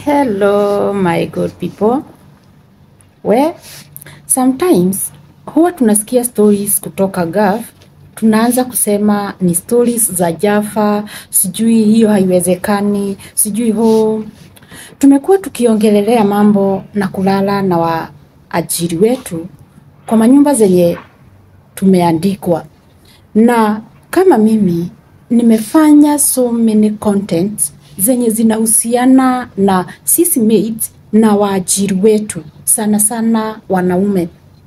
Hello my good people. We, sometimes huwa tunasikia stories kutoka Gulf, tunaanza kusema ni stories za Jaffa, sijui hiyo haiwezekani, sijui ho. Tumekuwa tukiongelelea mambo na kulala na waajiri wetu kwa manyumba zenye tumeandikwa, na kama mimi nimefanya so many contents zenye zinahusiana na sisi maids na waajiri wetu, sana sana wanaume.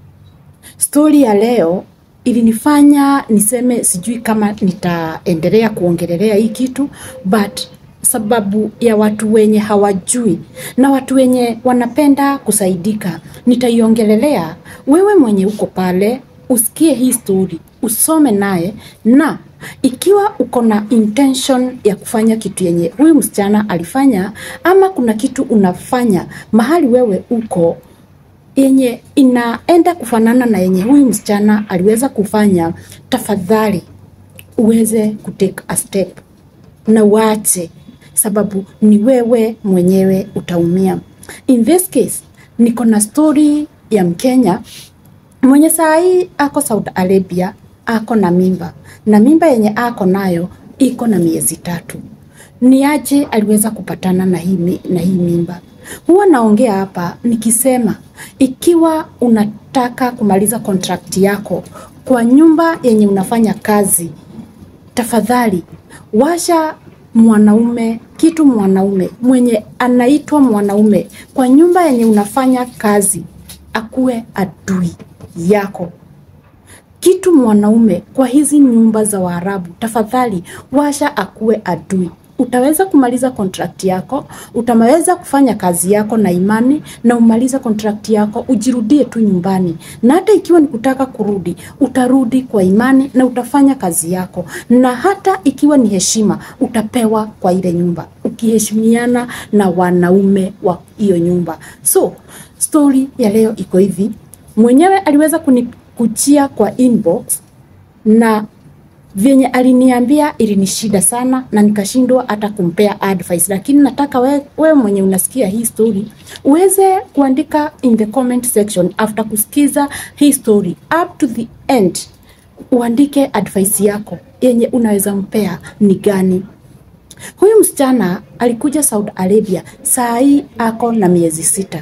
Stori ya leo ilinifanya niseme sijui kama nitaendelea kuongelelea hii kitu, but sababu ya watu wenye hawajui na watu wenye wanapenda kusaidika, nitaiongelelea. Wewe mwenye uko pale usikie hii story, usome naye, na ikiwa uko na intention ya kufanya kitu yenye huyu msichana alifanya, ama kuna kitu unafanya mahali wewe uko yenye inaenda kufanana na yenye huyu msichana aliweza kufanya, tafadhali uweze kutake a step na uache, sababu ni wewe mwenyewe utaumia. In this case, niko na story ya Mkenya mwenye saa hii ako Saudi Arabia, ako na mimba na mimba yenye ako nayo iko na miezi tatu. Ni aje aliweza kupatana na hii, mi- na hii mimba? Huwa naongea hapa nikisema, ikiwa unataka kumaliza contract yako kwa nyumba yenye unafanya kazi, tafadhali washa mwanaume kitu mwanaume mwenye anaitwa mwanaume kwa nyumba yenye unafanya kazi akuwe adui yako kitu mwanaume kwa hizi nyumba za Waarabu, tafadhali washa akuwe adui. Utaweza kumaliza kontrakti yako, utaweza kufanya kazi yako na imani na umaliza kontrakti yako, ujirudie tu nyumbani, na hata ikiwa ni kutaka kurudi, utarudi kwa imani na utafanya kazi yako, na hata ikiwa ni heshima utapewa kwa ile nyumba, ukiheshimiana na wanaume wa hiyo nyumba. So story ya leo iko hivi, mwenyewe aliweza kunikujia kwa inbox na vyenye aliniambia ilinishida sana na nikashindwa hata kumpea advice, lakini nataka we, we mwenye unasikia hii story uweze kuandika in the comment section after kusikiza hii story up to the end, uandike advice yako yenye unaweza mpea ni gani. Huyu msichana alikuja Saudi Arabia, saa hii ako na miezi sita.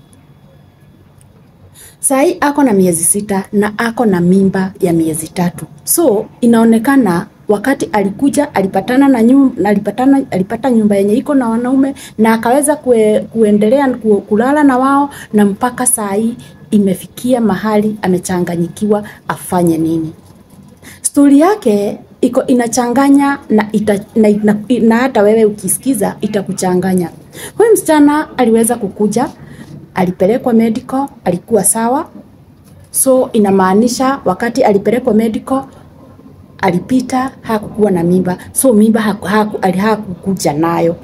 Sai ako na miezi sita na ako na mimba ya miezi tatu. So inaonekana wakati alikuja alipatana na nyumba, alipatana, alipata nyumba yenye iko na wanaume na akaweza kue, kuendelea ku, kulala na wao na mpaka saa hii imefikia mahali amechanganyikiwa afanye nini. Stori yake iko inachanganya na, ita, na, na, na hata wewe ukisikiza itakuchanganya. Huyu msichana aliweza kukuja alipelekwa medical, alikuwa sawa. So inamaanisha wakati alipelekwa medical alipita, hakukuwa na mimba, so mimba haku, haku, ali- hakukuja nayo.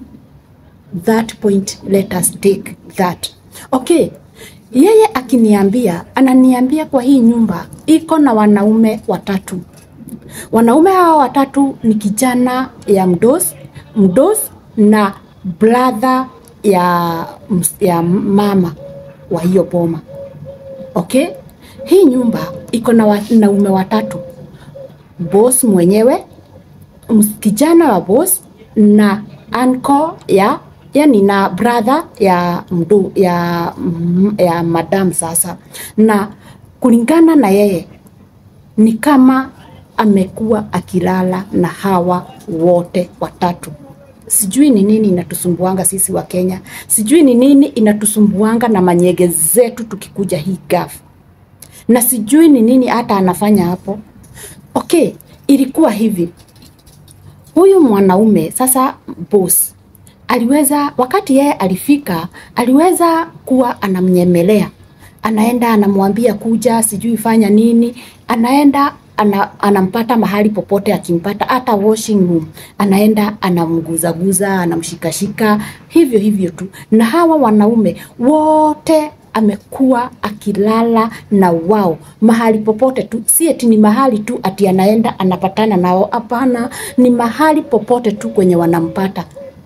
That point let us take that. Okay, yeye akiniambia, ananiambia kwa hii nyumba iko na wanaume watatu. Wanaume hawa watatu ni kijana ya mdos, mdos na brother ya, ms- ya mama wa hiyo boma. Okay, hii nyumba iko na wanaume watatu, boss mwenyewe, ms- kijana wa boss na uncle ya yani na brother ya mdu, ya, mm, ya madam sasa, na kulingana na yeye ni kama amekuwa akilala na hawa wote watatu. Sijui ni nini inatusumbuanga sisi wa Kenya, sijui ni nini inatusumbuanga na manyege zetu tukikuja hii gaf, na sijui ni nini hata anafanya hapo. Okay, ilikuwa hivi, huyu mwanaume sasa boss aliweza wakati yeye alifika, aliweza kuwa anamnyemelea, anaenda anamwambia kuja, sijui fanya nini, anaenda ana, anampata mahali popote, akimpata hata washing room, anaenda anamguzaguza, anamshikashika hivyo hivyo tu, na hawa wanaume wote amekuwa akilala na wao mahali popote tu, si eti ni mahali tu ati anaenda anapatana nao. Hapana, ni mahali popote tu kwenye wanampata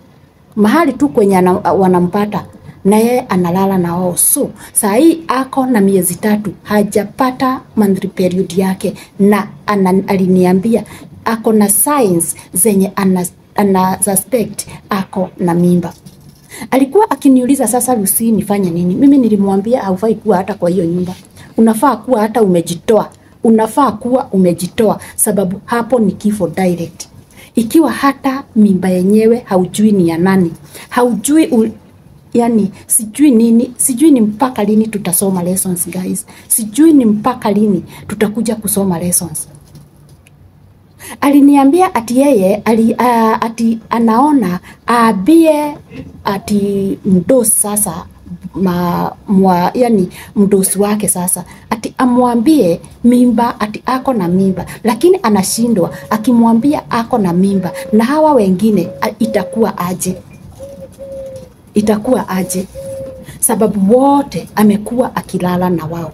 mahali tu kwenye ana, wanampata na yeye analala na wao. So saa hii ako na miezi tatu hajapata monthly period yake, na ana, aliniambia ako na signs zenye ana, ana suspect ako na mimba. Alikuwa akiniuliza sasa, Lucy, nifanye nini? Mimi nilimwambia haufai kuwa hata kwa hiyo nyumba, unafaa kuwa hata umejitoa, unafaa kuwa umejitoa, sababu hapo ni kifo direct. Ikiwa hata mimba yenyewe haujui ni ya nani, haujui u, yani sijui nini, sijui ni mpaka lini tutasoma lessons guys, sijui ni mpaka lini tutakuja kusoma lessons aliniambia ati yeye ali, uh, ati anaona aambie ati mdosi sasa ma, mwa, yani mdosi wake sasa ati amwambie mimba ati ako na mimba, lakini anashindwa akimwambia ako na mimba na hawa wengine a, itakuwa aje? Itakuwa aje? Sababu wote amekuwa akilala na wao.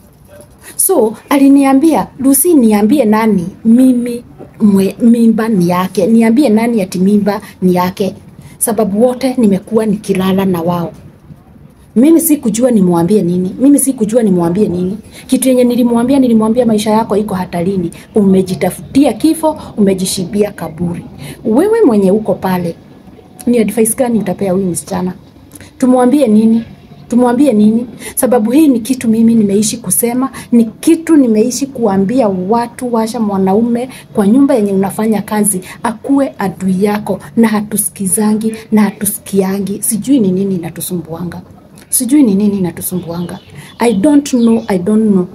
So aliniambia Lucy, niambie nani mimi mwe, mimba ni yake, niambie nani ati mimba ni yake, sababu wote nimekuwa nikilala na wao. Mimi sikujua nimwambie nini, mimi sikujua nimwambie nini. Kitu yenye nilimwambia, nilimwambia maisha yako iko hatarini, umejitafutia kifo, umejishibia kaburi. Wewe mwenye uko pale, ni advice gani utapea huyu msichana? Tumwambie nini? tumwambie nini? Sababu hii ni kitu mimi nimeishi kusema, ni kitu nimeishi kuambia watu. Washa mwanaume kwa nyumba yenye unafanya kazi akuwe adui yako, na hatusikizangi na hatusikiangi. Sijui ni nini inatusumbuanga, sijui ni nini inatusumbuanga. I don't know, I don't know.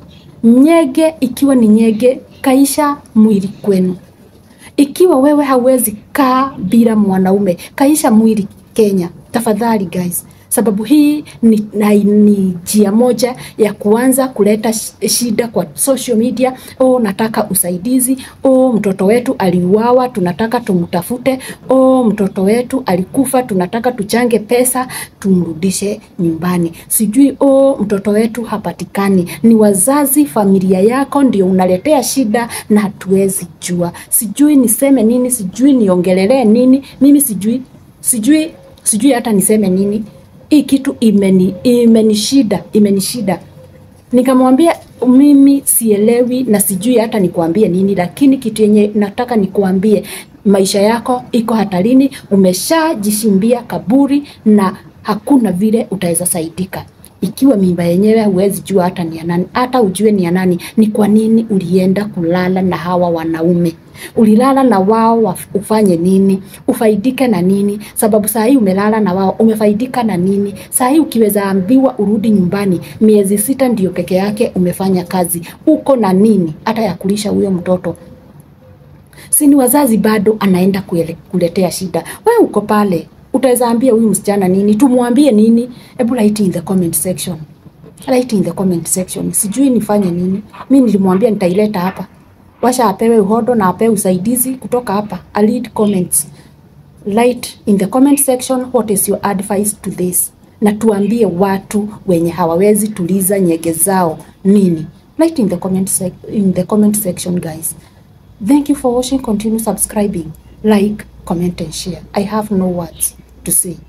Nyege ikiwa ni nyege, kaisha mwili kwenu. Ikiwa wewe hauwezi kaa bila mwanaume, kaisha mwili Kenya. Tafadhali guys, sababu hii ni, na, ni njia moja ya kuanza kuleta shida kwa social media. Oh, nataka usaidizi. Oh, mtoto wetu aliuawa, tunataka tumtafute. Oh, mtoto wetu alikufa, tunataka tuchange pesa tumrudishe nyumbani. Sijui oh, mtoto wetu hapatikani. Ni wazazi, familia yako ndio unaletea shida na hatuwezi jua. Sijui niseme nini, sijui niongelelee nini. Mimi sijui, sijui, sijui hata niseme nini hii kitu imeni imenishida imenishida. Nikamwambia mimi sielewi na sijui hata nikuambie nini, lakini kitu yenye nataka nikuambie, maisha yako iko hatarini, umeshajishimbia kaburi na hakuna vile utaweza saidika. Ikiwa mimba yenyewe huwezi jua hata ni ya nani, hata ujue ni ya nani, ni kwa nini ulienda kulala na hawa wanaume? Ulilala na wao ufanye nini? Ufaidike na nini? Sababu saa hii umelala na wao, umefaidika na nini? Saa hii ukiweza ambiwa urudi nyumbani, miezi sita ndio peke yake umefanya kazi, uko na nini hata ya kulisha huyo mtoto? Si ni wazazi bado anaenda kuele, kuletea shida. Wewe uko pale utaweza ambia huyu msichana nini? Tumwambie nini? Hebu write in the comment section, write in the comment section. Sijui nifanye nini. Mi nilimwambia nitaileta hapa, washa apewe uhodo na apewe usaidizi kutoka hapa. I read comments. Write in the comment section what is your advice to this, na tuambie watu wenye hawawezi tuliza nyege zao nini. Write in the comment, sec in the comment section guys. Thank you for watching. Continue subscribing, like, comment and share. I have no words to say.